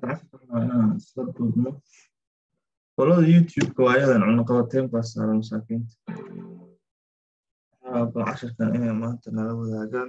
waa inaan isla duubno qolada youtube-ka waa ayadan cunaqabateyn baa saaran masaakiinta bal casharkan inay maanta nala wadaagaan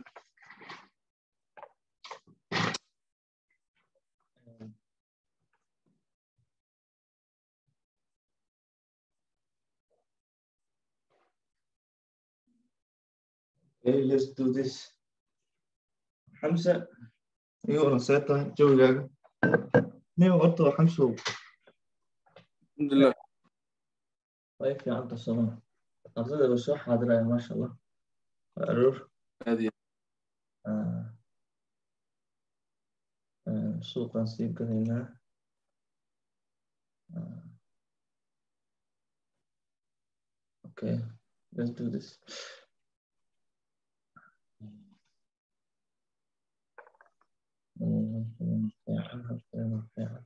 Okay, let's do this. Xamsa, iyo wala see tahay jawigaaga? Niyo horta waa Xamsow. alxamdulilah Way fiican tahay soma. Ardayda la soo xaadiraya maasha Allah. Waa aroor. aad iyo Ah. Ah, Suuqaan sii gadaynaa. Ah. Okay, let's do this. Mm, fiican, fiican, fiican.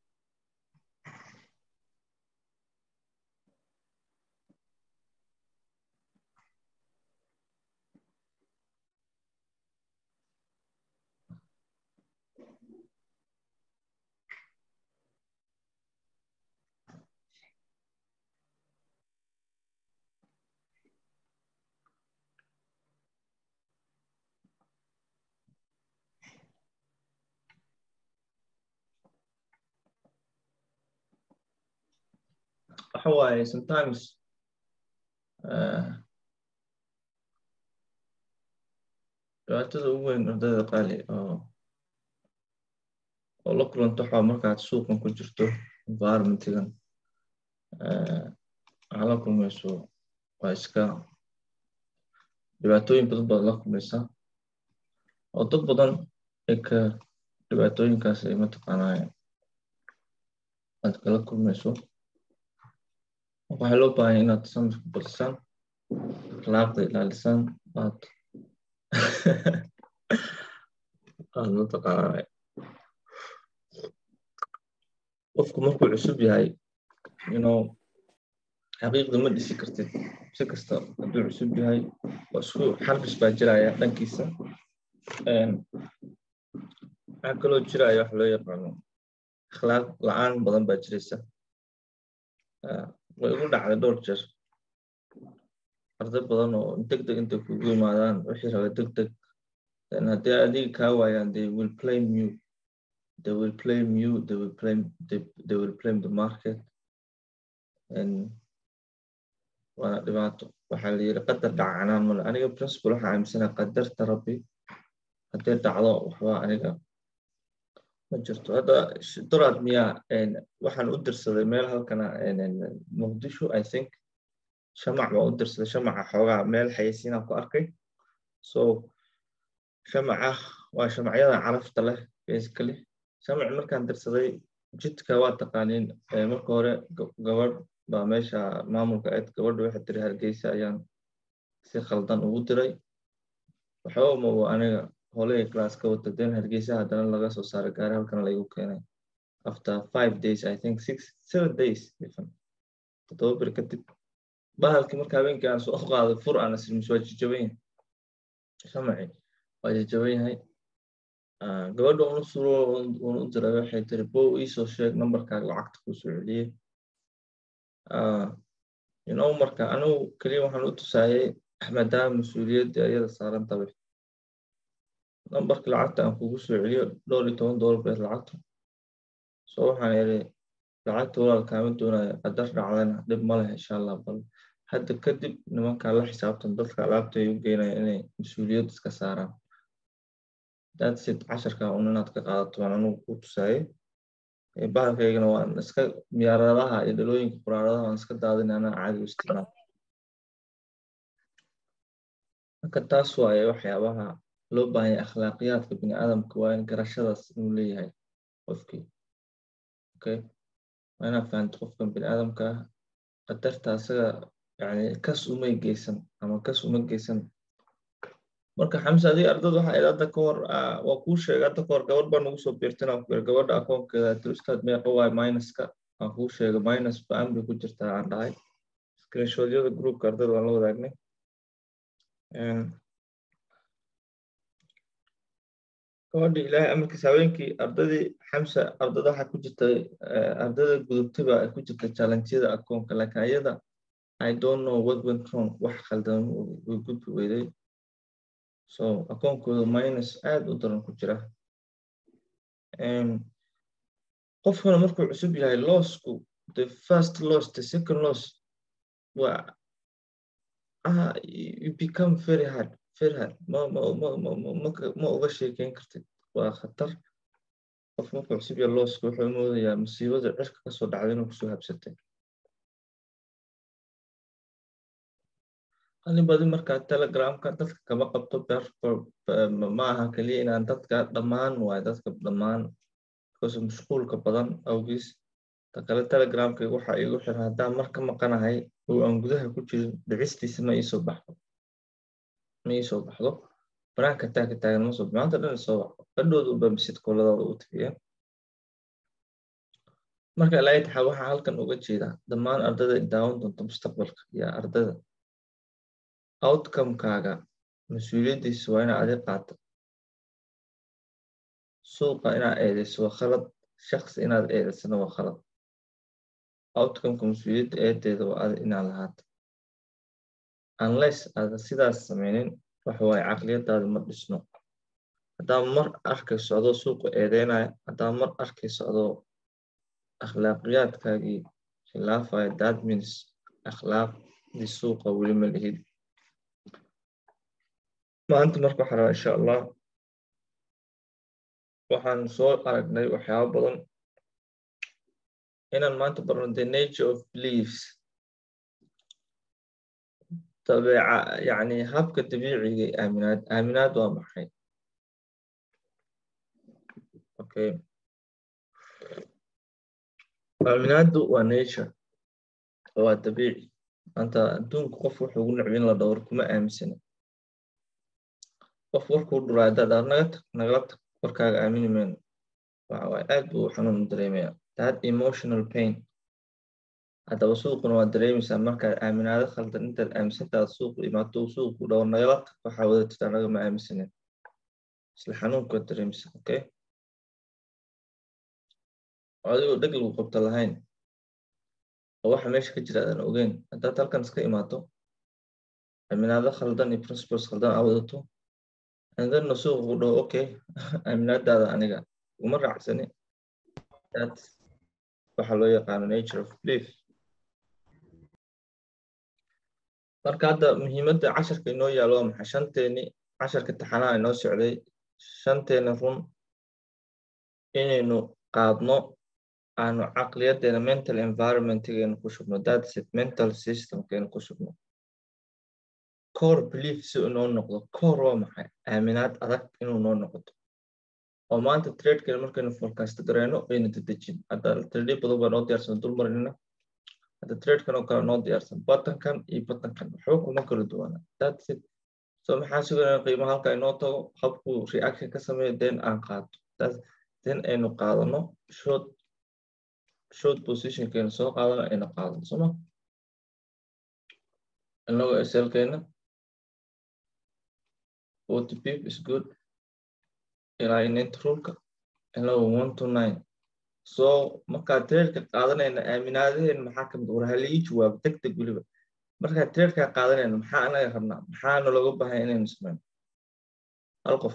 waxa waaye sometimes uh, dhibaatada ugu weyn ardayda qaali oo oo la kulanto waxaa markaad suuqan ku jirto environmentigan uh, waxaa la kulmayso waa iska dhibaatooyin badan baad la kulmaysaa oo dad badan ay ka dhibaatooyinkaas ay mataqaanaa aad kala kulmayso waxaa loo baahanya inaad samirka badisaan akhlaaqda ilaalisaan aad aad mataqaanaa qofku markuu cusub yahay you know xaqiiqda ma dhisi kartid si kasta hadduu cusub yahay waa isku xarbis baa jiraya dhankiisa waxaa kaloo jiraya wax loo yaqaano akhlaaq la-aan badan baa jiraysa way igu dhacday dhowr jeer arday badan oo deg deg intay kugu yimaadaan wixii raba deg deg haddii adiga kaa waayaan they will blame you they will blame you they will blame they, they will blame the market and waana dhibaato waxaa la yiri qadar dhacanaa male aniga principal waxaa aaminsanaa qadarta rabbi haddii dhacdo waxba aniga ma jirto hadda doraad miyaa waxaan u dirsaday meel halkana muqdisho i think shamac baan u dirsaday shamaca xoogaa meel xayeysiinaan ku arkay so shamaca waa shamacyada carafta leh basically shamac markaan dirsaday jidka waa taqaaniin marka hore gabadh baa meesha maamulka ayd gabadha waxay tiri hargeysa ayaan si khaldan ugu diray waxba mago aniga holey class ka wata den hargeysa haddana laga soo saaray gaari halkan laygu keenay after five days i think six seven days even toddoba bir kadib bahalkii marka habeenkii aan soo qaaday fur aan isrimis waa jajaban yahay shamaci waa jajaban yahay gabadha unu suro unu u diray waxay tiri bow iisoo sheeg numberkaaga lacagta kuu soo celiyey you know marka anigu keliya waxaan u tusaayay maadaama mas-uuliyadda iyada saaran tahay nambarka lacagta aan kugu soo celiyo dhowr iyo toban doolar beed lacagta so waxaan iri lacagta walaal kaama doonaya qadar dhacdana dhib ma leh insha allah bal hadda kadib nimankaa la xisaabtan dadka alaabta ay u geynaya inay mas-uuliyad iska saaraan datsid casharka un inaad ka qaadato waan anugu ku tusaayay bahalkaygana waan iska miyaaradaha iyo dhalooyinka quraaradaha waan iska daadin anaa caadi u isticmaal marka taas waaye waxyaabaha loo baahanya akhlaaqiyaadka bini aadamka waa in garashadaas inuu leeyahay qofkii okay waa inaad fahanto qofkan bini aadamka ah qadarta asaga yani kas umay geysan ama kas uma geysan marka xamse adii ardada waxa id hadda ka hor waa kuu sheegay hadda ka hor gabadh baa nagu soo biirtin aan ku yiri gabadha akoonkeeda tir ustaad meeqa waay minuska aan kuu sheegay minus ba-an bay ku jirtaa aan dhahay screenshotyada groupka ardada waan la wadaagnay gabadhi ilaahay amarkiisa haweenkii ardadii xamsa ardada waxaa ku jirtay ardada gudubtaba ay ku jirtay challengeyada akoonka laakiin ayada i don't know what went wrong wax khaldan way gudbi weyday so akoonkooda minus aad u daran ku jira qofkuna markuu cusub yahay lossku the first loss the second loss waa ah you become very hard very hard ma ma ma ma ma ma uga sheekeyn kartid waa khatar qof markuu cusub yahay losska wuxuu moodayaa musiibada cirka kasoo dhacday inuu kusoo habsatay qalin badi markaa telegramka dadka kama qabto ma aha keliya inaan dadka dhammaan waayo dadka dhammaan because mashquulka badan awgiis ta kale telegramka waxa igu xiran haddaan mar ka maqanahay oo aan gudaha ku jirin dhicistiisa ma iisoo baxdo ma iisoo baxdo banaanka taagka taagan ma soo maanta dhan isoo baxdo qadhooda unba misid kooladooda u tafiya marka ilaahay taxaa waxaa halkan uga jeedaa dhammaan ardada daawan doonta mustaqbalka iyo ardada outcomekaaga mas-uuliyaddiisa waa inaad adi qaato suuqa inaad eedeyso waa khalad shaksi inaad eedeysana waa khalad outcomeka mas-uuliyadda eedeeda waa adi inaad lahaato unless aada sidaas sameynin waxa waaye caqliyadaada ma dhisno haddaa mar arkayso adoo suuqa eedeynaya haddaa mar arkayso adoo akhlaaqiyaadkaagii khilaafaya that means akhlaaqdii suuqa weli ma lihid maanta marka waxaa rabaa insha allah waxaan soo aragnay waxyaabo badan inaan maanta barno the nature of beliefs dabeeca yani habka dabiiciga aaminaad aaminaad waa maxay okay aaminaaddu waa nature waa dabiici maanta adduunka qof wuxuu ugu necbin la dhowr kuma aaminsana qof warkuu dhuraa haddaad aad naga tag nagala tag warkaaga aamini mayno waxawaaye aad buu xanuun u dareemaya that emotional pain haddaba suuquna waa dareemaysaa markaad aaminaado khaldan intaad aaminsantaad suuqu imaato suuqu dhawo nagala tag waxaa wadatid anaga ma aaminsanen isla xanuunkaad dareemaysaa okay adigoo dheg lagu qabto lahayn oo waxa meesha ka jira aadan ogeyn haddaad halkan iska imaato aaminaado khaldan iyo principles khaldan aa wadato andanna suuqu dhaho okay aaminaadaada aniga uma raacsani that waxaa loo yaqaano nature of belief marka hadda muhiimadda casharka inoo yaalo waa maxay shanteeni casharka taxanaha inoo socday shanteena run inaynu qaadno aanu caqliyadeena mental environmentgeena ku shubno that's it mental systemkeena ku shubno core belief si inoo noqdo core waa maxay aaminaad adag inuu noo noqoto oo maanta tradekeena markaynu forecast gareyno aynu dedejin hadda trade badan baa noo diyaarsan dul marinina hadda tradekan oo kale noo diyaarsan batankan iyo batankan waxba kuma kala duwana that's it so maxaa suganaa qiimaha halka inoo tago habkuu reaction ka sameeyo then aan qaato then aynu qaadano short short positionkeena soo qaadano aynu qaadano soma inagoo slkeena forty pip is good ilaa inent rulka inagoo one to nine so markaa tradeka qaadanayna aaminaadaheen maxaa kamid war halii jawaabo deg deg weliba markaa tradeka qaadanayna maxaa anaga rabnaa maxaana looga baahaya inaynu sameyno hal qof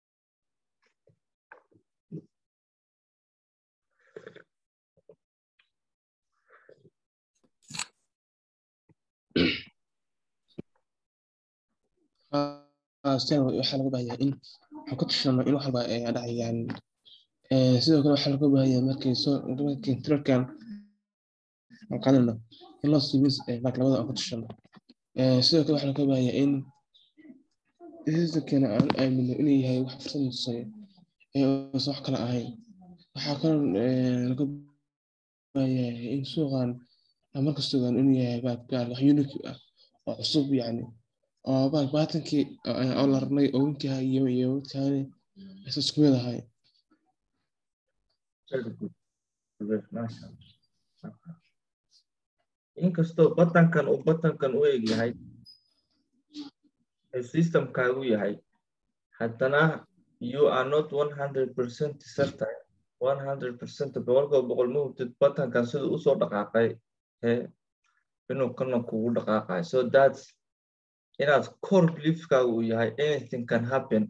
waxaa laga baahanyaa in waxaan ku tashano in wax walba ay dhacayaan sidoo kale waxaa laga baahanyaa markii soo markii trarkan aan qaadanayno in loo siimis like labada aan ku tashano sidoo kale waxaa laga baahanyaa in systemkeena aan aamino inuu yahay wax fursad nusayo ee uusan wax kale ahayn waxaa kaloo laga baahanyaa in suuqan aan markasta ogaan inuu yahay baal wax unique ah oo cusub yacni oo baal baatankii oo la rabnay oo winkaha iyo iyo winkaani aysan isku mid ahayn inkastoo batankan uu batankan u eg yahay ee systemkaagu yahay haddana you are not 100% certain 100% boqolkiiba boqol ma hubtid batankan sida usoo dhaqaaqay ee inuu kana kugu dhaqaaqayo so that's inaad core beliefkaaga uu yahay anything can happen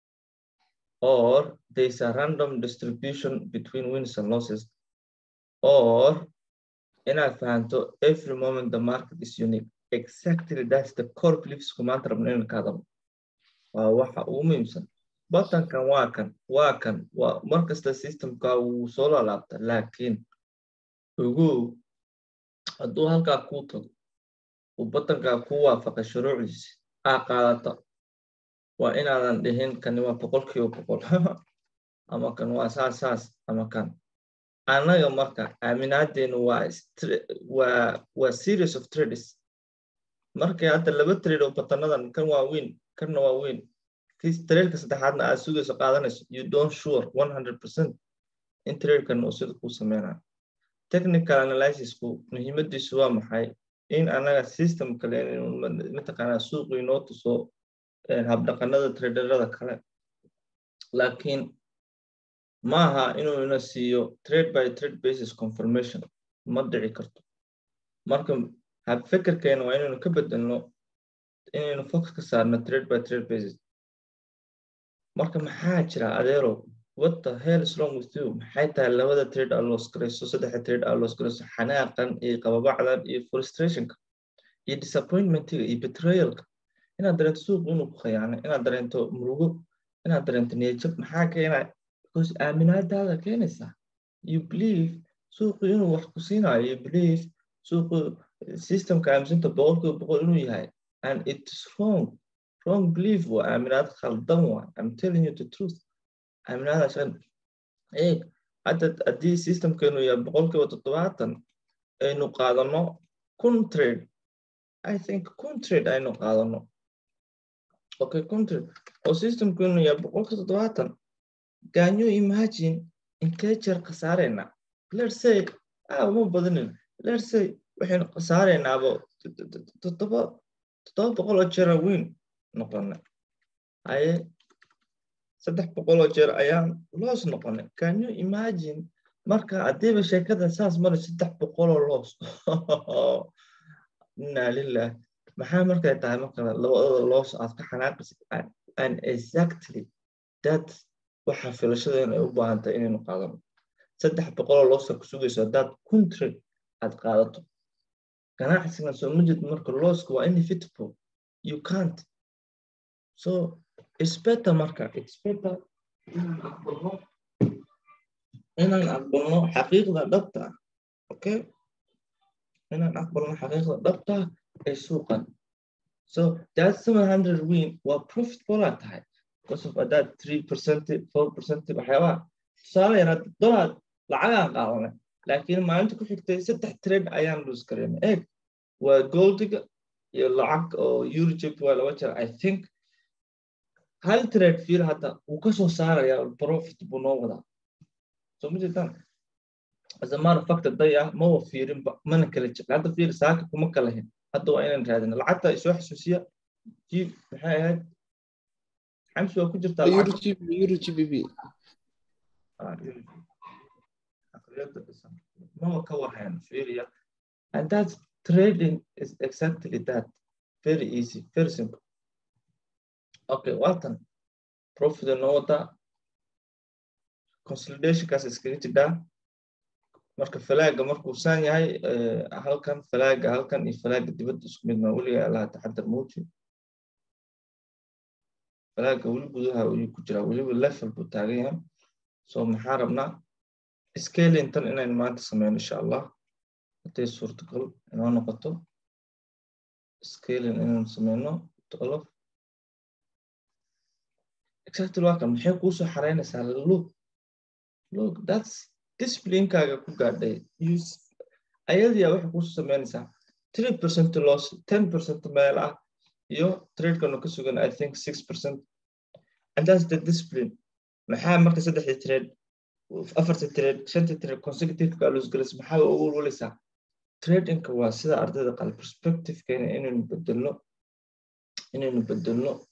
or there's a random distribution between wins and losses or inaad fahanto every moment the market is unique exactly that's the core beliefs kumaanta rabno inaan ka hadalno waa waxa ugu muhiimsan batankan waa kan waa kan waa markasta systemka wuu soo lalaabta laakiin ugu hadduu halkaa kuu tago uu batankaa kuu waafaqay shuruucdiisi aa qaadata waa inaadan dhihin kani waa boqolkiiba boqol ama kan waa saas saas ama kan annaga marka aaminaadeenu waa waa waa series of trades markay hadda laba trade oo batanadan kan waa weyn kanna waa weyn trailka saddexaadna aad sugayso qaadanayso you don't sure 100% in trailkan uu sida kuu sameynayo technical analysisku muhiimadiisu waa maxay in anaga system kale mataqaanaa suuqu inoo tuso habdhaqanada traderada kale laakiin maaha inuu ina siiyo trade by trade basis confirmation ma dhici karto marka habfekerkeena waa inaynu ka bedelno inaynu focus ka saarno trade by trade basis marka maxaa jira adeerow what the hell is wrong with you maxay tahay labada trade aa loos garayso saddexa trade aa loos garayso xanaaqan iyo qababacdan iyo frustrationka iyo disappointmentiga iyo betrayalka inaad dareento suuqu inuu ku khayaanay inaad dareento murugo inaad dareento niyajab maxaa keenaya because aaminaadaada keenaysaa you believe suuqu inuu wax ku siinayo you believe suuqu systemka aaminsinta boqolkiiba boqol inuu yahay and it is wrong wrong belief waa aaminaad khaldan waa i'm telling you the truth aaminaada shan eeg hadda haddii systemkeenu yahay boqolkiiba toddobaatan aynu qaadano kun trade i think kun trade aynu qaadano okay kun trade oo systemkeenu yahay boqolkiiba toddobaatan can you imagine inkee jeer khasaareyna let's say ah uma badanin let's say waxaynu khasaareynaaba toddoba toddoba boqol oo jeer weyn noqonay haye saddex boqol oo jeer ayaan loos noqonay can you imagine marka haddiiba sheekada saas mara saddex boqol oo loos inaa lilah maxaa markay tahay marka labadooda loos aad ka xanaaqaysa and exactly that waxa filashadeena ay u baahan tahay inaynu qaadano saddex boqoloo looska ku sugayso haddaad country aad qaadato ganacsigan soo ma jeed marka looska waa inevitable you can't so it's better marka it's better inaan aqbalno inaan aqbalno xaqiiqda dhabta ah okay inaan aqbalno xaqiiqda dhabta ah ee suuqan so that 700 win waa profitable aa tahay because of that 3% 4% waxyaabaha tusaale yar dolar lacagaan qaadanay laakiin maalinta ku xigtay saddex trade ayaan lose gareynay eeg waa goldiga iyo lacag oo eurojip waa laba jeer i think hal trade fiir hadda wuu ka soo saaraya profit buu noo wadaa so ma jirtaan as a matter of fact day ah ma wa fiirinba mana kala jecla hadda fiir saaka kuma kala hin hadda waa inaan raadina lacagta isoo xasuusiya jiib maxay ahayd xamsi waa ku jirtaa eurogbb maba ka warhayn fiiriya and that's trading is exactly that very easy very simple okay waatan profit noo wadaa consolidationkaas iskaga jidhaa marka falaaga markuu saan yahay halkan falaaga halkan iyo falaaga dibadda isku mid maa weliga allaha taxadar muuji falaaga weli gudaha ayuu ku jiraa weliba level buu taagan yahay so maxaa rabnaa scalintan inaynu maanta sameyno insha allah hadday suurtagal inoo noqoto scaling inaynu sameyno tolof exactly waa kan maxay kuusoo xareynaysaa look look that's disciplinekaaga ku gaadhay ayadiyaa waxay kuusoo sameynaysaa three percent loss ten percent meel ah iyo tradekanu ka sugan i think six percent and that's the discipline maxaa marka saddexdii trade afarta trade shanta trade consecutive baa lose galaysa maxaa ugu walwalaysaa tradingka waa sida ardayda qal perspectivekeena inaynu bedelno inaynu bedelno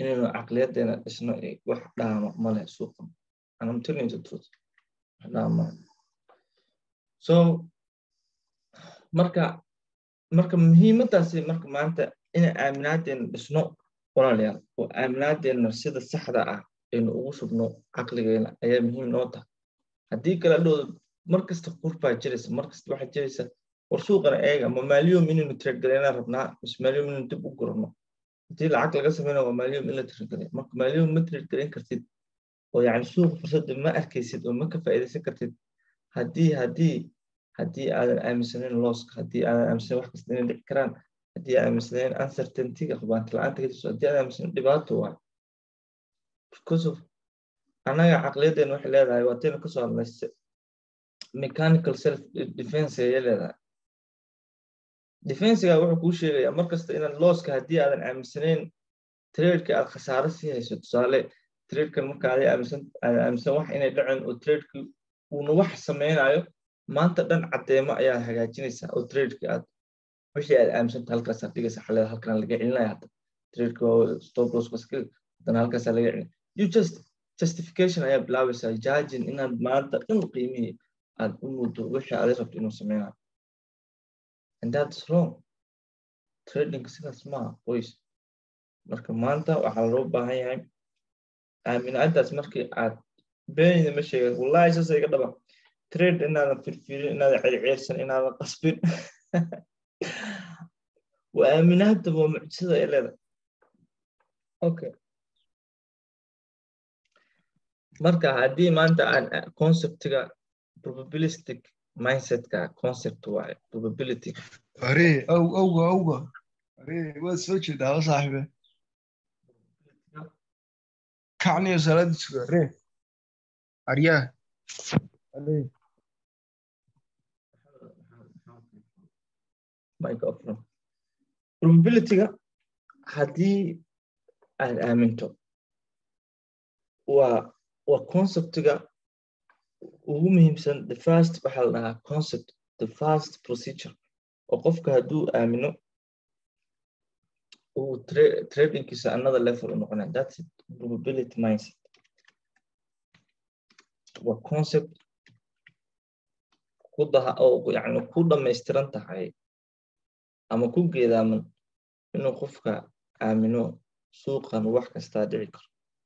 inaynu caqliyadeena dhisno wax dhaama male suuqan anam telling the truth wax dhaama so marka marka muhiimadaasi marka maanta inay aaminaadeena dhisno walaalayaal oo aaminaadeena sida saxda ah aynu ugu shubno caqligeena ayaa muhiim noo tahay haddii kale dhowda markasta qurbaa jiraysa markasta waxaa jiraysa war suuqana eega ma maaliyom inaynu tiradgaleynaa rabnaa mise maaliyom inaynu dib u gurano haddii lacag laga sameynaa waa maaliyom in la tiradgalay marka maaliyom ma tiradgaleyn kartid oo yacni suuqa fursadda ma arkaysid oo ma ka faa'iidaysan kartid haddii haddii haddii aadan aaminsanayn looska haddii aadan aaminsanayn wax kasta inay dhici karaan haddii aadan aaminsanayn uncertaintyga hubaanta la-aanta ka jirto haddii aadan aaminsanayn dhibaato waay because of annaga caqliyadeena waxay leedahay waa taynu kasoo hadlay mechanical self defense ayay leedahay defensiga wuxuu kuu sheegayaa markasta inaad looska haddii aadan aaminsanayn tradeka aad khasaaro sii hayso tusaale tradekan marka aday aaminsan aadan aaminsan wax inay dhaceen oo tradeki uuna wax sameynayo maanta dhan caddeemo ayaa hagaajinaysaa oo tradeki aad wixii aad aaminsanta halkaasaa dhigaysa xaleeda halkan laga celinaya hadda tradeki waa stop loss baskil haddana halkaasaa laga celin you just justification ayaa bilaabaysaa judging inaad maanta dhan qiimihii aad u muddo wixii aday rabto inuu sameynayo and that's wrong trading sidaas maaha qoys marka maanta waxaa loo baahan yahay aaminaadaas markii aad beenida ma sheegan wallahi saasa iga dhaba trade inaadan firfirin inaadan ceerceersan inaadan qasbin waa aaminaada waa mucjisada ay leedahay okay marka haddii maanta aan conceptiga probabilistic mindsetka concept waaye probability Are, au, auga, auga. Are, waad soo jeedaa wa saaxiibe. Kacniyo salaada suga. Are. Aryaa. Are. microphone probabilityga haddii aad aaminto waa waa conceptiga ugu muhiimsan the first waxaa la dhahaa concept the first procedure oo qofka hadduu aamino uu tradingkiisa another level u noqonaya that's it probability mindset waa concept ku daha oo yani ku dhamaystiran tahay ama ku geedaaman inuu qofka aamino suuqan wax kastaa dhici karo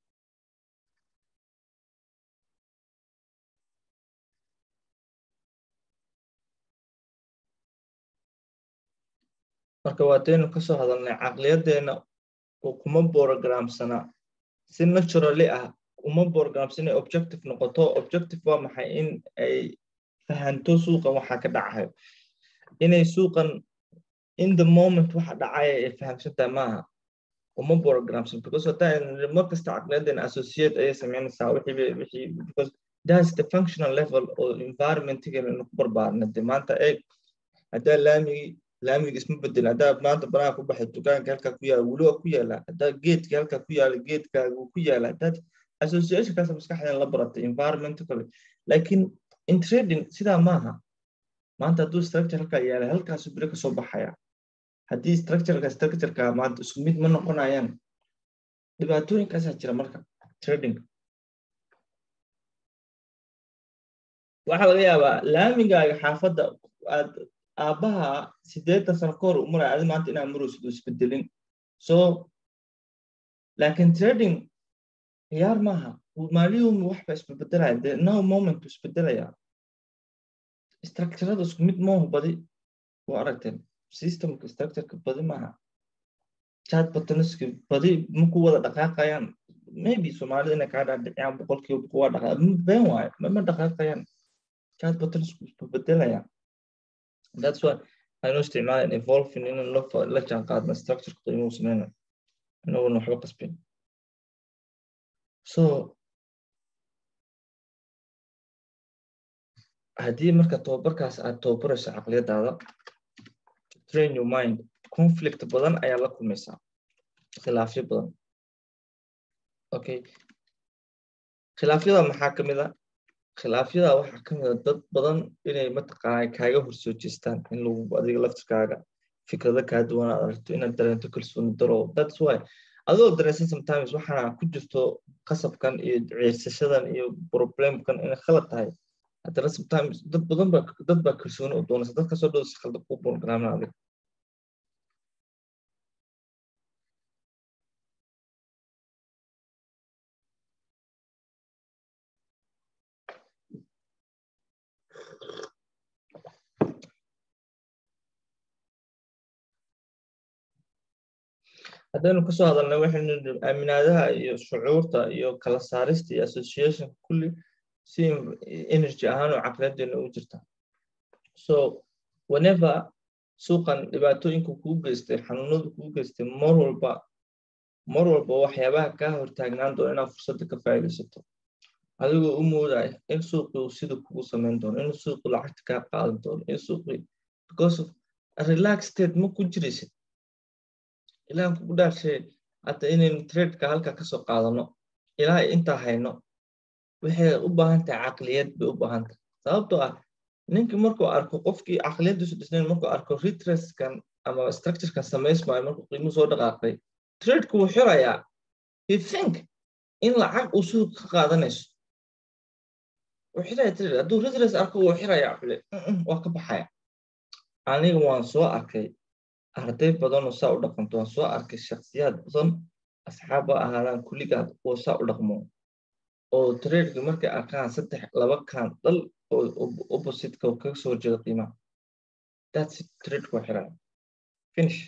marka waataynu kasoo hadalnay caqliyadeena oo kuma borogramsana si naturally ah uma borogramsan inay objective noqoto objective waa maxay in ay fahanto suuqan waxa ka dhacayo inay suuqan in the moment waxa dhacaya ay fahamsantahay maaha uma borogramsan because hadaa mar kasta caqliyadeena associate ayay sameynaysaa wixii wixii because that's the functional level oo environmentigeena inu ku barbaarna de maanta eeg haddaa laamigii laamiga isma bedel haddaa maanta banaha ku baxay dukaanka halkaa ku yaala weli waa ku yaala haddaa geedka halkaa ku yaala geedkaaga wuu ku yaala haddaad associationkaas maskaxdeen la baratay environmental laakiin in trading sidaa maaha maanta hadduu structure halkaa yaala halkaasu beri kasoo baxaya haddii structureka structureka maanta isku mid ma noqonayaan dhibaatooyinkaasaa jira marka trading waxaa laga yaabaa laamigaaga xaafadda aad aabbaha sideetan sano ka hor u maraya adi maanta inaa maraysid u isbedelin so laakiin trading ciyaar maaha maaliyuumi waxba isbebedelaya de no moment u isbedelaya structurada isku mid moohu badi waa aragteen systemka structureka badi maaha chat buttonski badi maku wada dhaqaaqayaan maybe soomaalida inay kaa dhaadhiciyaan boqolkiiba boqol waa dhaqaa been waayo mama dhaqaaqayaan chat buttonsku isbebedelaya that's why aynu isticmaalan evolving inaan la jaan qaadna structureka qiimuhu sameyna inaguna waxba qasbin so haddii marka tababarkaas aad tababarayso caqliyadaada train your mind conflict badan ayaa la kulmaysaa khilaafyo badan okay khilaafyada maxaa ka mid a khilaafyada waxaa ka mid a dad badan inay mataqaana kaaga horsoo jeestaan in lagu adiga laftirkaaga fikrado kaa duwan aad aragto inaad dareento kalsooni daro that's why adoo dareensan sometimes waxaana ku jirto qasabkan iyo ciirsashadan iyo problemkan inay khalad tahay haddana sometimes dad badan ba dad baa kalsooni u doonaysa dad kasoo dhow si khaldan kuu programna adiga haddaynu kasoo hadalnay waxaynu aaminaadaha iyo shucuurta iyo kala saarista iyo association kulli si energy ahaan oo caqliyadeena ugu jirta so whenever suuqan dhibaatooyinka kuu geystay xanuunadu kuu geystay mar walba mar walba waxyaabaha kaa hortaagnaan doono inaad fursadda ka faa'iidaysato adigoo u moodaya in suuqii uu sida kugu samayn doono in suuqii lacagta kaa qaadan doono in suuqii because of relax state ma ku jiraysid ilaahan kugu dhaarshay hadda inaynu tradeka halka kasoo qaadano ilaa intaa hayno waxay u baahan tahay caqliyad bay u baahan tahay sababtoo ah ninkii markuu arko qofkii caqliyaddiisu dhisnayn markuu arko retraskan ama structurekan samaysmaayo markuu qiimuhu soo dhaqaaqay tradeku wuu xirayaa you think in lacag uu suuq ka qaadanayso wuu xiraya trade hadduu retras arko wuu xirayaa xule waa ka baxaya aniga waan soo arkay arday badanoo saa u dhaqanto waan soo arkay shaksiyaad badan asxaaba ahaadaan kulligaad oo saa u dhaqmo oo tradeki markay arkaan saddex laba kaan dhal oo oppositeka kaga soo horjeeda qiimaha that's it trade ku xiraya finish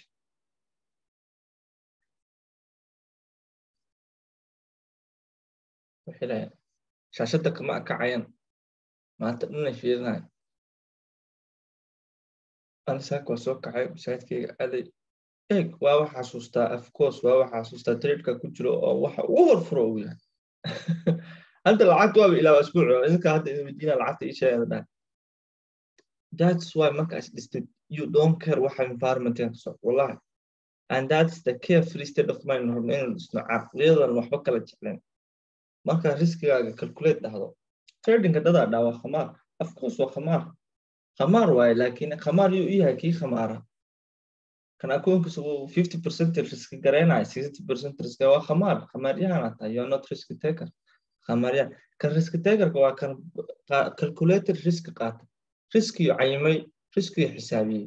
ku xiraya shaashadda kama akacayan maanta dhanay fiirinaya anisaak waa soo kacay masaajidkayga aday eeg waa wax xasuustaa afcourse waa wax xasuustaa tradeka ku jiro oo waxa ugu horfuro uu yahay hadda lacagta waaba ilaa asbuuc idinka hadda idin weydiina lacagta ii sheegada dhahay that's why markaas dhistid you don't care waxa environmentan ka socdo wallahi and that's the care free state of mind rabno inaynu dhisno caqliyadan waxba kala jecleen marka riskigaaga calculate dhahdo tradingka dadaa dhaa waa khamaar afcourse waa khamaar khamaar waaye laakiin khamaar yuu yahay kii khamaara kan akoonkiisa uu fifty percent riski garaynayo sixty percent riski waa khamaar khamaaryahan tahay you are not risk taker khamaaryahan kan risk takerka waa kan calculated risk qaata riskiyo cayimay riskiyo xisaabiyey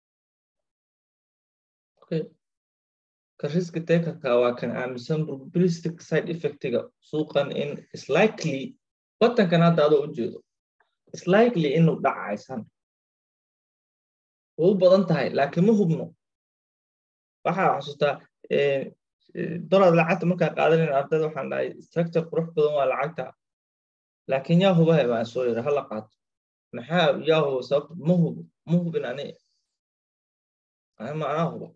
okay kan risk takerka waa kan aaminsan probabilistic side effectiga suuqan in is likely watankan hadda adoo u jeedo is likely inuu dhacaysan way u badan tahay laakiin ma hubno waxaa xasuustaa dollar lacagta markaa qaadanayn ardayda waxaan dhahay structure qurux badan waa lacagta laakiin yaa hubahay baan soo yiri hala qaato maxaa yaa huba sababta ma hubo ma hubin ani ani ma anaa huba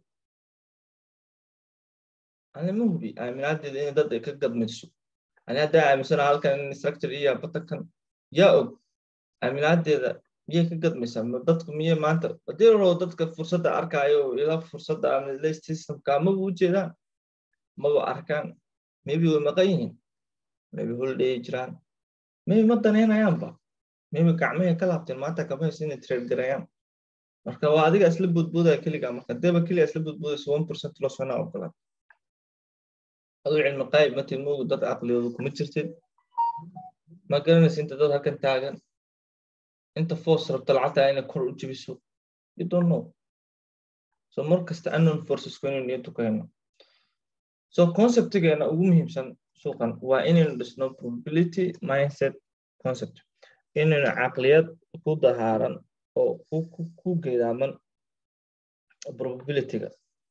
ani ma hubi aaminaadeeda in dad ay ka gadmayso ani haddaa aaminsana halkan in structure iyo batankan yaa og aaminaadeeda miyay ka gadmaysaa dadku miyay maanta hadii rabo dadka fursadda arkaayo ila fursadda ama systemka maba u jeedaan maba arkaan maybe way maqan yihiin maybe holiday jiraan maybe ma danaynayaanba maybe gacmahay ka laabteen maanta kama haysa inay trade garayaan marka waa adiga isla boodboodaya keliga marka deeba keliga isla boodboodaysa one percent loss wana ogolaad aduu cilmi qaayib matin moogu dad caqliyoodu kuma jirtid ma garanaysa inta dad halkan taagan inta force rabta lacagta inay kor u jebiso you don't know so mar kasta unknown forces ku inaynu niyaddu ka hayno so conceptigeena ugu muhiimsan suuqan waa inaynu dhisno probability mindset concept inaynu caqliyad ku dahaaran oo ku geedaaman probabilityga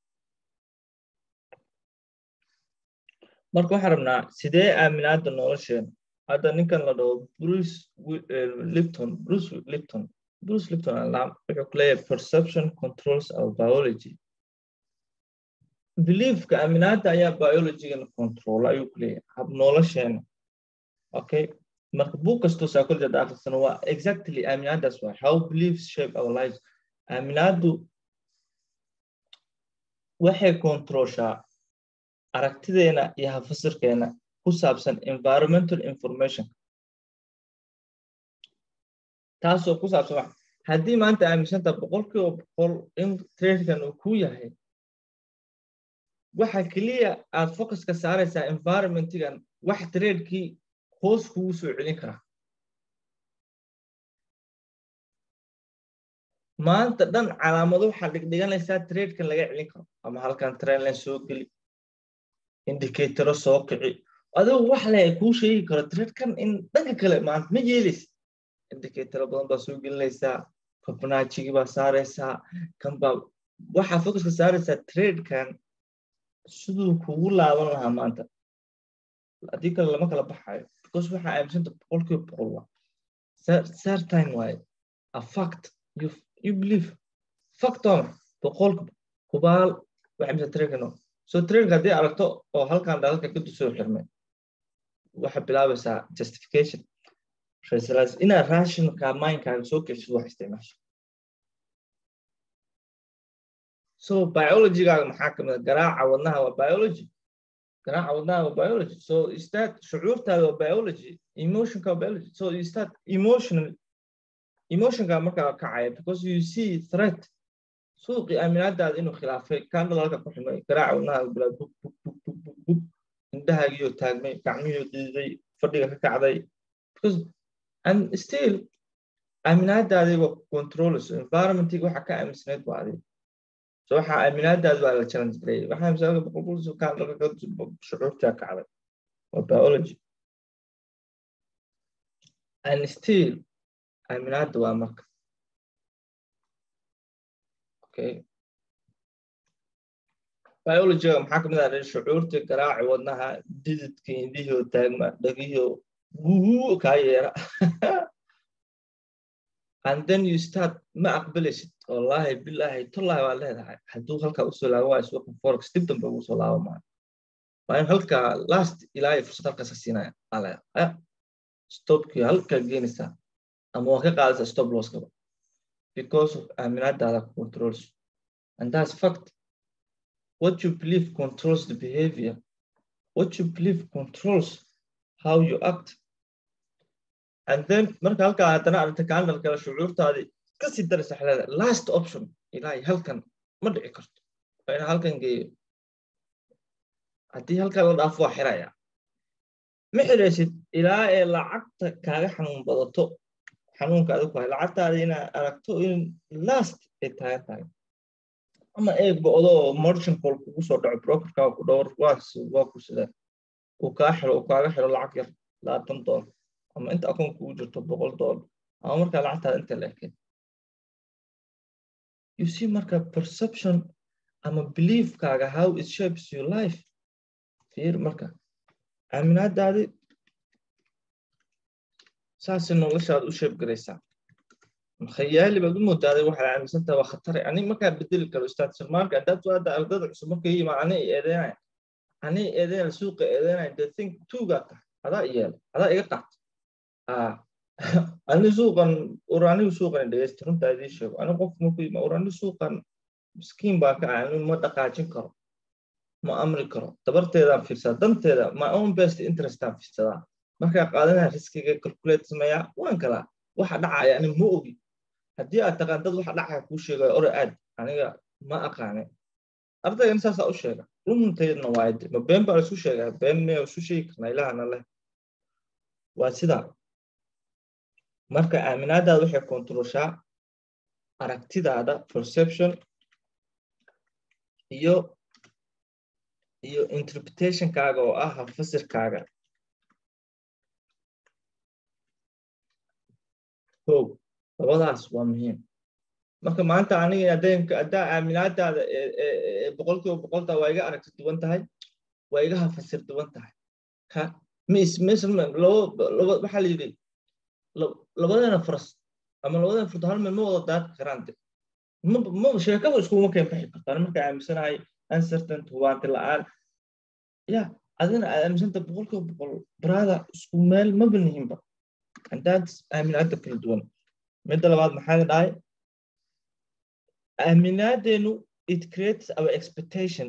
marka waxaan rabnaa sidee aaminaada nolosheena hadda ninkan la dhaho bruce lipton bruce lipton bruce lipton alam wuxuu ku leeyahay perception controls our biology beliefka aaminaada ayaa biologygana control ayuu ku leeyahay hab nolosheena okay marka buug kastoo psychology hadda akhrisano waa exactly aaminaadaas waa how beliefs shape our lives aaminaadu waxay controlshaa aragtideena iyo hafasirkeena ku saabsan environmental information taasoo ku saabsan wax haddii maanta aaminsanta boqolkiiba boqol in tradekan uu ku yahay waxa keliya aad focuska saaraysaa environmentigan wax tradekii hoos kugu soo celin karaa maanta dhan calaamado waxaad dhigdhiganaysaa tradekan laga celin karo ama halkan trainline soo geli indicatoro soo kici adigu wax le kuu sheegi karo tradekan in dhanka kale maanta ma yeelaysa indicatoro badan baa soo gelinaysaa fibonacci baa saaraysaa kan baa waxaa focuska saaraysaa tradekan siduu kugu laaban lahaa maanta haddii kale lama kala baxayo because waxaa aaminsanta boqolkiiba boqol waa certain waaye a fact you, you believe fact waa maxa boqolkiiba hubaal waxa mise tradekano so tradeka haddii aragto oo halkan dhalalka ka soo xirmay waxaa bilaabaysaa justification raisalaas inaad rationka mindkaaga soo keshid wax isticmaasho so biologygaaga maxaa kamid a garaaca wadnaha waa biology garaaca wadnaha waa biology so you start shucuurtaada waa biology emotionka waa biology so you start emotional emotionka markaa kacaya because you see threat suuqii aaminaadaada inuu khilaafay kaan dhalalka ku xumay garaaca wadnaha bilaa bug bug bug bug bug bug indhahaagiyo taagmay gacmihii diiday fadhiga ka kacday because and still aaminaadaadii waa controlayso environmentiga waxa ka aaminsanayd waa adiga so waxa aaminaadaada waa la challenge gareeyay waxa aaminsanada boqolkiiba kaan dhalka shucuurtaa kacday waa biology and still aaminaada waa marka okay biologyga maxaa kamid ah shucuurta garaaci wadnaha dididka indihio taagma dhagihio guu kaa yeera and then you start ma aqbalaysid wallahi billahi tollahi waa leedahay hadduu halkaa usoo laaban waayo suuqa forex dib dambe ugu soo laaban maayo waa in halkaa last ilaahay fursad halkaasa siinaya alaya stopkii halkaa geenaysaa ama waa ka qaadaysaa stop losskaba because of aaminaadaada controls and that's fact what you believe controls the behavior what you believe controls how you act and then marka halkaa haddana aragta kaandal kale shucuurtaadii kasii daraysa xaleeda last option ilaahay halkan ma dhici karto waa ina halkan geeyo haddii halkan la dhaafo waa xiraya ma xiraysid ilaa ee lacagta kaaga xanuun badato xanuunka adigu hay lacagtaada inaad aragto in last ay taagan tahay ama ee go'do oo merchant call kugu soo dhaco brokerka ku dhowr waas waa ku sida uu kaa xiro uu kaaga xiro lacag yar labaatan doollar ama inta akoon kugu jirto boqol dollar ama markaa lacagtaada inta la ekeen you see marka perception ama beliefkaaga how it shapes your life fiir marka aaminaadaadi saasay noloshaad u sheeb garaysaa khayaali baad u moodaaday waxaad aaminsantaha waa khatare ani markaa bedeli karo ustaad salmaanka haddaad soo hadda ardada cusub marka yimaa ani eedeynaya ani eedeynaya suuqa eedeynaya the think tuugaa tahay adaa yeela adaa iga qaata ani suuqan or anigu suuqan dhegeysta runtaa idii sheego ani qof marku yima or ani suuqan miskiin baa ka ah ani ma dhaqaajin karo ma amri karo dabarteedaan fiirsadaa danteeda my own best interestaan fiirsadaa markaa qaadanaya riskiga calculate sameeyaa waan kalaa waxa dhacaya ani ma ogi haddii aad taqaan dad waxa dhacaya kuu sheegayo ore aad aniga ma aqaane ardaygan saasaa u sheega runtaydna waayde ma been baa laisu sheegaa been miya isu sheegi karnaa ilahana leh waa sidaa marka aaminaadaada waxay kontrolshaa aragtidaada perception iyo iyo interpretationkaaga oo ah fasirkaaga o labadaas waa muhiim marka maanta aniga adeenka haddaa aaminaadaada boqolkiiba boqolta waa iga aragti duwan tahay waa iga hafasir duwan tahay ka mis mis waxaa la yidhi labadana faras ama labadana furto hal meel ma wada daadki karaan de ma sheekaba iskuma keen baxi kartaan marka aaminsanahay uncertain hubaanti la-aan ya adina aad aaminsanta boqolkiiba boqol baraada isku meel ma bilnihinba haddaad aaminaada kala duwan midda labaad maxaa dhahay aaminaadeenu it creates our expectation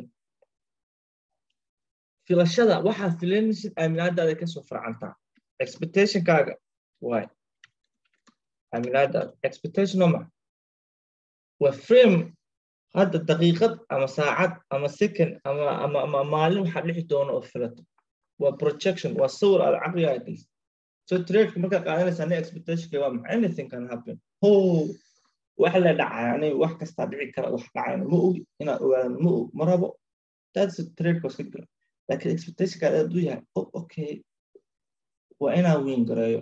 filashada waxaad filanaysid aaminaadaada kasoo farcantaa expectationkaaga waay aaminaadaada expectation oma waa frame hadda daqiiqad ama saacad ama second ama ama ama maalin waxaa dhici doona oo filato waa projection waa sawir aad caqligaa gelis so tradeka markaa qaadanaysaa ni expectationka waa maxay anything can happen ho wax la dhacay ani wax kastaa dhici kara wax dhacayna ma ogi inaad ogaadaan ma og ma rabo that's tradeka iska jira laakiin expectationka aad u yahay oh okay waa inaa weyn gareeyo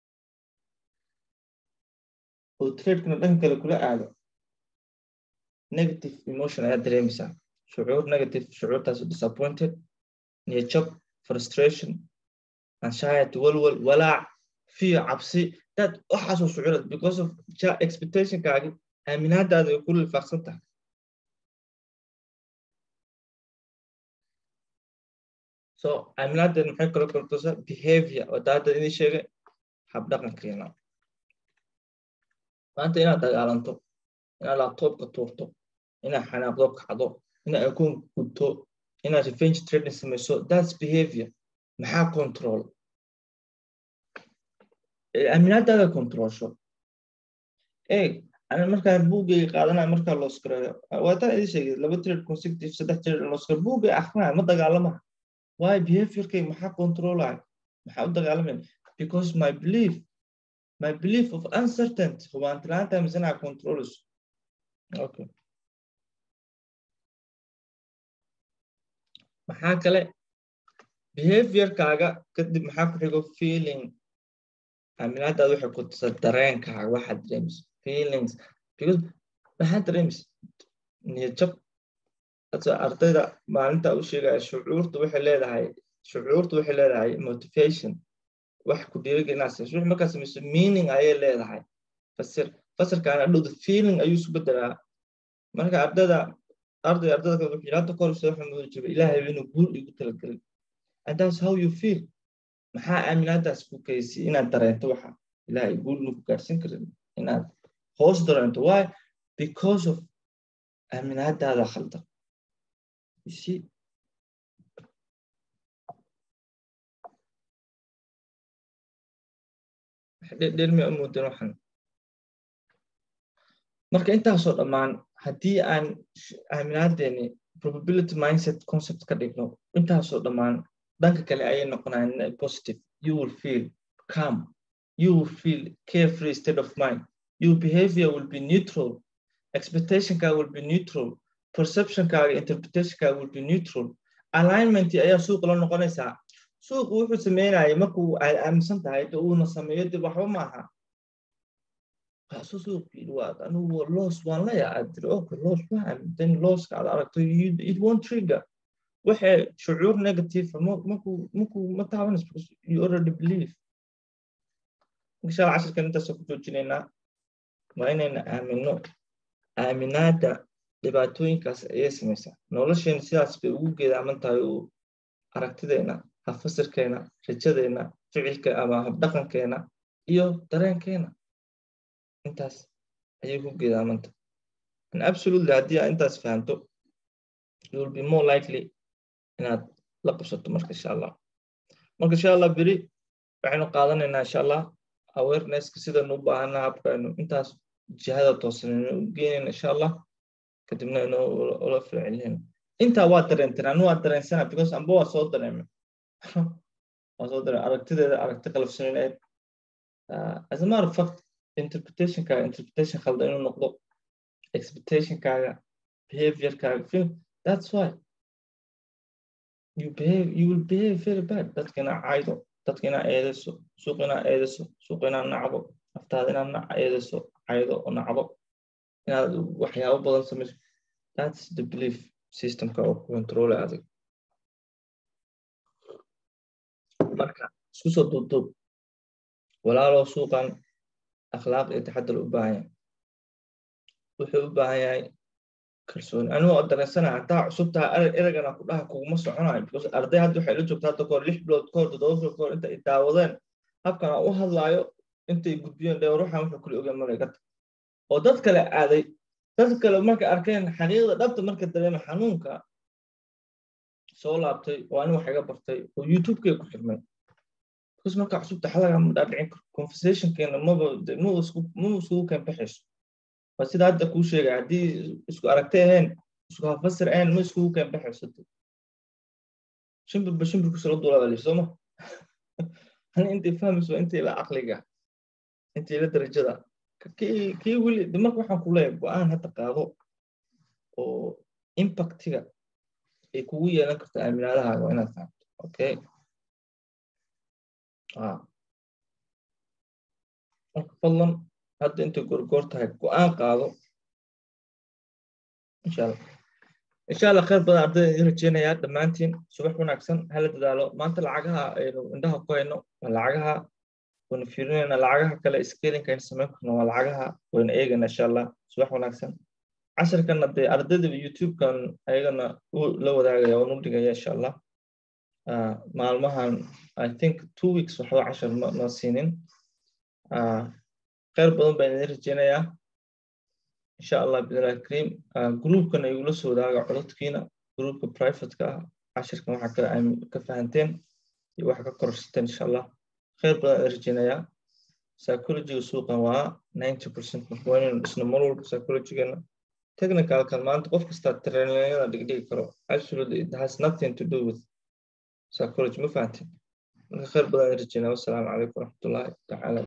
oo tradekana dhan kale kula aado negative emotion ayaad dareemaysaa shucuur negative shucuurtaas disappointed niyajab frustration anxiety walwal walaac fear cabsi dad waxaasoo shucuurad because of expectationkaagi aaminaadaada ay ku lifaaqsan tahay so aaminaadeed maxay kala kortusa behavior oo daada idin sheegay habdhaqankeena maanta inaad dagaalanto inaad laptopka tuurto inaad xanaaqdo kacdo inaad akoon gubto inaad revenge trading samayso that's behavior maxaa control aaminaadaada controlsho eeg ana markaa buugay qaadanaya markaa loos gareeyo waataan idin sheegay laba trade consecutive saddex trade loos gareeyo buugay akrinaya ma dagaalamaha why behaviorkay maxaa controlaya maxaa u dagaalamaya because my belief my belief of uncertainty hubaantilaanta misanaa controls okay maxaa kale behaviorkaaga kadib maxaa ku xigo feeling aaminaadaada waxay ku tusa dareenkaaga waxaad dareemaysa feelings because maxaa dareemaysa niyadjab ardayda maalinta u sheegaya shucuurta waxay leedahay shucuurta waxay leedahay motivation wax ku dhiirigelinaa sayso wix markaa samayso meaning ayay leedahay fasir fasirkaana dhowda feeling ayuu isu bedelaa marka ardayda arday ardayda kale wuxuu yidhahda kor soo xamuudi jiro ilaahay inuu guul igu talagelin and that's how you feel maxaa aaminaadaas ku keysay inaad dareento waxa ilaahay guul nuku gaarsin karin inaad hoos dareento why because of aaminaadaada khaldan you see dhelmi amoodin waxan marka intaasoo dhammaan haddii aan aaminaadeeni probability mindset concept ka dhigno intaasoo dhammaan dhanka kale ayay noqonayaan positive you will feel calm you will feel carefree state of mind your behavior will be neutral expectationkaaga will be neutral perceptionkaaga interpretationkaaga will be neutral alignment ayaa suuq la noqonaysaa suuqu wuxuu sameynaya markuu aad aaminsan tahay de uuna sameeyo dib waxba maaha kaasu suuqii waad anugu loos waan la yaa aad tiri okay loos waa aamintan looska aad aragto it won't trigger waxay shucuur negative markuu markuu ma taabanayso because you already believe insha allah cashirkan intaasoo ku joojinaynaa waa inayna aamino aaminaada dhibaatooyinkaas ayay samaysaa nolosheena sidaas bay ugu geedaaman tahay uu aragtideena hafasirkeena rajadeena ficilka ama habdhaqankeena iyo dareenkeena intaas ayay ku geedaamanta and absolutely haddii aad intaas fahamto you will be more likely inaad la qabsato marka insha allah marka insha allah beri waxaynu qaadanaynaa insha allah awarenesska sidaynu u baahanaa habkaynu intaas jihada toosanaynu u geynayna insha allah kadibna inu ula ficilina intaa waa dareenteen anu waa dareensana because amba waa soo dareemay waa soo dareemay aragtideeda aragti qalafsanayd as a matter of fact interpretationkaaga interpretation khaldan inuu noqdo expectationkaaga behaviorkaaga feel that's why you behave you will behave very bad dadka inaa caydo dadka inaa eedayso suuq inaa eedayso suuq inaa nacdo naftaada inaa eedayso caydo oo nacdo inaad waxyaabo badan samayso that's the belief systemka oo control adag marka isku soo duubduub walaaloo suuqan akhlaaq iyo taxadar u baahan yahay wuxuu u baahan yahay kalsooni anigoo dareensana hataa cusubtaha eragana ku dhaha kuguma soconayo because arday hadda waxay la joogta hadda kahor lix bilood kahor toddoba bilood kahor inta ay daawadeen habkan aan u hadlaayo intay gudbiyeen dheer ruuxan wuxuu kuli ogaan malaygata oo dad kale aaday dad kale markay arkeen xaqiiqda dhabta marka dareema xanuunka soo laabtay oo ani wax iga bartay oo youtubekay ku xirmay because marka cusubta xalaga ma dhaadhicin karo conversationkeena maba ma iskugu keen baxayso waa sida hadda kuu sheegay haddii isku aragtay ahayn isku hafasir ahayn ma iskugu keen baxaysato shimbirba shimbirku sala duulaa sooma hani intay fahmayso intay la caqliga intay la darajada kii weli de marka waxaan ku leeyahay go-aan hadda qaado oo impactiga ay kugu yeelan karto aaminaadahaaga waa inaad fahamto okay marka fadlan hadda intay gorgoor tahay go-aan qaado insha allah insha allah khayr badan ardayda idin rajeynayaa dhammaantiin subax wanaagsan hala dadaalo maanta lacagaha aynu indhaha ku hayno waa lacagaha waynu fiirinayna lacagaha kale scalinka aynu samayn karno waa lacagaha waynu eegayna insha allah subax wanaagsan casharkana dee ardayda youtube-kan ayagana la wadaagaya waan u dhigaya insha allah maalmahan i think two weeks waxba cashar ma siinin khayr badan baan idin rajeynayaa insha allah bidnillahi kariim groupkan igula soo wadaaga cododkiina groupka privateka ah cashirkan waxa ka fahanteen iyo waxa ka kororsateen insha allah khayr badan idin rajeynayaa psychologyga suuqan waa ninety percent marka waa inaynu dhisno mar walba psychologygana technicalkan maanta qof kastaa trainayada dhigdhigi karo absolutely it has nothing to do with psychology ma fahanteen marka khayr badan idin rajeynaya wassalaamu calaykum waraxmatullahi tacaala